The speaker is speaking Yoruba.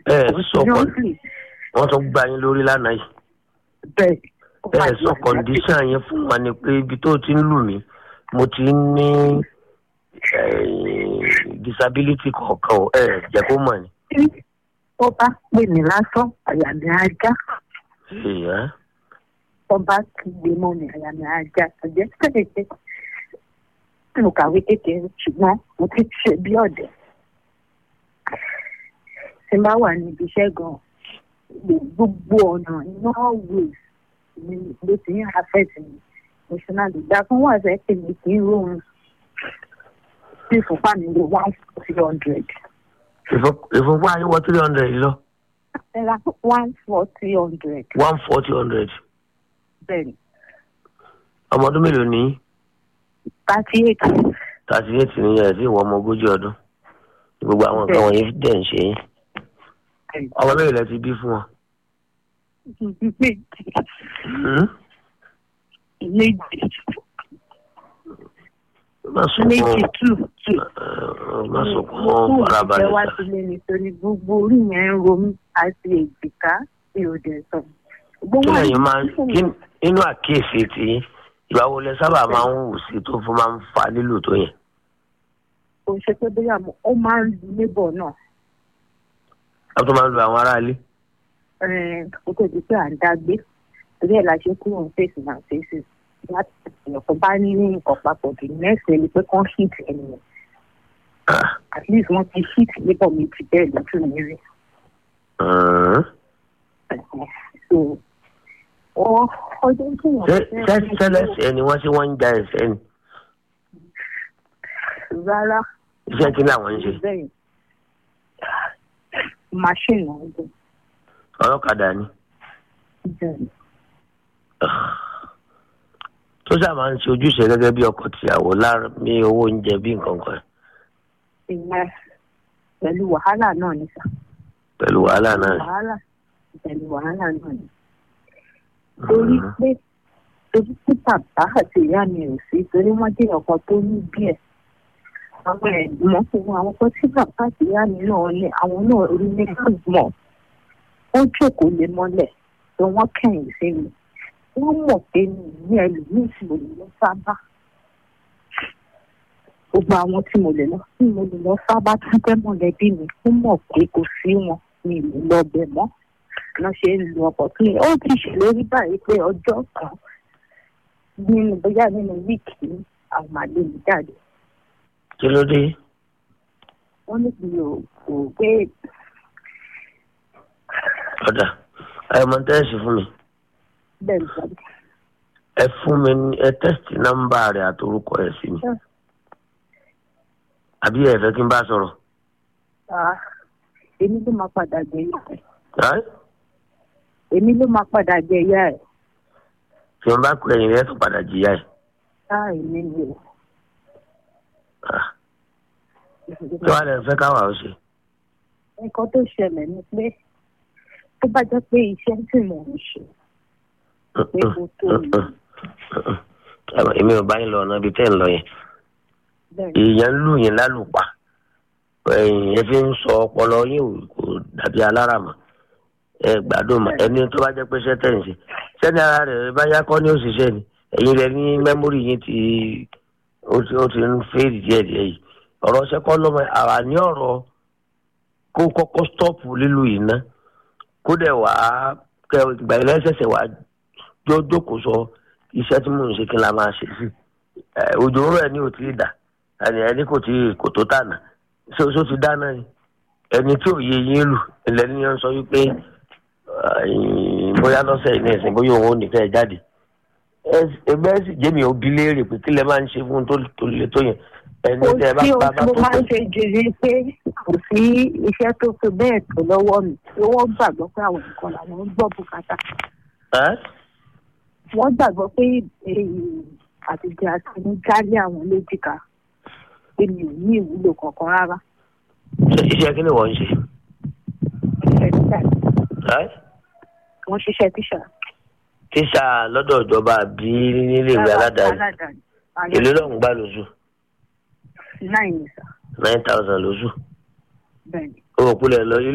ẹ sọ kọ seriously wọn tún gbá yín lórí lánàá yìí bẹ́ẹ̀ ó ẹ máa sọ di kọndíṣàn yẹn fún wa ni pé ibi tó ti ń lù mí mo ti ń ní eh, disability kọ̀ọ̀kan o ẹ jẹ́ kó mọ̀ ni. àgbàdì. ó bá pè mí lásán àyà mi á já Èèyàn. ó bá kígbe mọ́ mi àyà mi á já àjẹ́ pẹ̀lẹ́pẹ̀ mo kàwé kékeré ṣùgbọ́n mo ti ṣe bí ọ̀dẹ̀ tí n bá wà níbi iṣẹ́ gan gbogbo ọ̀nà iná ways ni ló ti ń affect mi emotionally ìgbà kan wà sẹ́ pé mi kì í rọrùn tí ìfúnpá mi lè one forty hundred Ìfún- ìfúnpá yín wọ three hundred lọ ẹ̀rà one forty hundred one forty hundred bẹ́ẹ̀ ni ọmọ ọdún mélòó ní thirty eight thirty eight ní ẹ̀ sí ìwọ ọmọ ogójì ọdún gbogbo àwọn nǹkan wọ̀nyí dẹ̀ ń ṣe yín ọmọ mélòó lẹ ti bí fún wọn. Hmm? méjì má sunkún méjì two two. Eh, má sunkún farabalẹ̀ wá sá. sílé nítorí gbogbo orí yẹn ń ro mí àti èjìká tí ò dẹ̀ sọ. kí lẹ́yìn máa ń kí nínú àkíyèsí tí ìgbà wo lẹ sábà máa ń wù sí tó fún máa ń fa lílù tó yẹn. kò ṣe pé bóyá mo- ó máa ń lu nébọ̀ náà a tó máa ń lu àwọn aráalé. Eh, kó tó di pé à ń dágbé torí ẹ̀ la ṣe kúrò ní fèsì náà fèsì láti ìyọ̀kọ̀ bá ní nǹkan papọ̀ jù nẹ́ẹ̀sì ẹni pé kán hit ẹnìyẹn Ah, at least wọ́n ti hit nébọ̀ mi ti bẹ́ẹ̀ lójú mi rí. hmm. so ọ ọjọ́ tí wọ́n ṣé ṣé sẹ́lẹ̀sì ẹni wọ́n ṣe wọ́n ń ja ẹ̀sẹ̀ ni rárá iṣẹ́ kí làwọn ń ṣe bẹ́ẹ̀ machine ọ̀gbìn ọlọ́kadà ni. bẹ́ẹ̀ tó sábà máa ń ṣe ojúṣe gẹ́gẹ́ bí ọkọ tìyàwó lára ní owó oúnjẹ bí nǹkan kan ìyẹn pẹ̀lú wàhálà náà ní sà pẹ̀lú wàhálà náà. wàhálà pẹ̀lú wàhálà náà ní. torí pé torí pé bàbá àti ìyá mi ò sí torí wọ́n jẹ́ ọkọ tó ní díẹ̀ àwọn ẹ̀gbọ́n fún wọn àwọn ọkọ tí bàbá àti ìyá mi náà ní àwọn náà rí ní gbọ̀n wọ́n jókòó lé mọ́lẹ̀ tó wọ́n kẹ̀yìn sí mi wọ́n mọ̀ pé mi ní ẹlòmíì tí mo lè lọ sábà gbogbo àwọn tí mo lè lọ tí mo lè lọ sábà tó jẹ́ mọ̀lẹ́bí mi ó mọ̀ pé kò sí wọn mi ò lọ bẹ̀ mọ́ lọ ṣe ń lu ọkọ̀ tó yẹ ó ti ṣèlérí báyìí pé ọjọ́ kan nínú bóyá nínú wíìkì àwọn màlẹ́ mi jáde kí ló dé wọ́n ní kí o kò gbé ọ̀dà ẹ mọ tẹ́sí fún mi bẹ́ẹ̀ jáde. ẹ fún mi ní ẹ tẹ́sítì nọ́mbà rẹ̀ àtorúkọ ẹ̀ sí mi àbí ẹ fẹ́ kí n bá sọ̀rọ̀ Ah, èmi ló máa padà jẹ ìyá ẹ̀ ẹ́ èmi ló máa padà jẹ ìyá ẹ̀ tí wọ́n bá kú ẹ̀yìn rẹ̀ tó padà jìyà ẹ̀ táà èmi ni o. Ah, kí wàá lè fẹ́ káwa ó ṣe. nǹkan tó ṣẹlẹ̀ ni pé tó bá jẹ́ pé iṣẹ́ tí mò ń ṣe pé mo tó èmi ò bá yín lọ ọ̀nà ibi tẹ́ ń lọ yẹn bẹ́ẹ̀ èèyàn ń lù yín lálùpà ẹ̀yìn ẹ fi ń sọ ọpọlọ yín ò- kò dàbí aláràmọ̀ ẹ gbádùn mọ́ ẹni tó bá jẹ́ pé sẹ́tẹ̀ ń ṣe sẹ́ni ara rẹ̀ bá yá kọ́ ní òṣìṣẹ́ ni ẹ̀yin rẹ̀ ní mẹ́mórì yín ti ó ti ó ti ń fèèrè díẹ̀ díẹ̀ yìí ọ̀rọ̀ ṣẹ́kọ́ lọ́mọ àwa ní ọ̀rọ̀ kó kọ́kọ́ stọ́ọ̀pù lílu yìí ná kó dẹ̀ wá kẹ ìgbà ilẹ̀ ṣẹ̀ṣẹ̀ wá jó jókòó sọ iṣẹ́ tí mò ń ṣe kí n la máa ṣe sí ẹ òjò ń rọ̀ ẹ̀ ní ò tí ì dà ẹni ẹni kò tí kò tó tànà ṣé oṣù ti dáná ni ẹni tí ò yé yín lù ilẹ̀ ní yẹn sọ wípé ẹ̀yìn, bóyá lọ́sẹ̀ yìí ní ẹ̀sìn bóyá òun ò ní fẹ́ jáde ẹgbẹ́ sì jẹ́mi òbí léèrè pé kí lẹ máa ń ṣe fún un tó tó le tó yẹn ẹni tẹ ẹ bá tí o bá bá mo tó máa ń pẹ́ ṣe jù ní pé kò sí iṣẹ́ tó tó bẹ́ẹ̀ tó lọ́wọ́ mi wọ́n gbàgbọ́ pé àwọn nǹkan làwọn ń gbọ́ bùkátà ẹ́ wọ́n gbàgbọ́ pé àtijọ́ àti ní jálẹ̀ àwọn lójìká pé mi ò ní ìwúlò kankan rárá ṣe iṣẹ́ kí ni wọ́n ń ṣe iṣẹ́ tíṣà ẹ́ wọ́n ṣiṣẹ́ tíṣà tíṣà lọ́dọ̀ ìjọba àbí nílé ìwé aládàáni aládàáni èlé lọ́hùn gbà lóṣù náà ní sà nine thousand lóṣù bẹ́ẹ̀ ni. òkú lẹ̀ lọ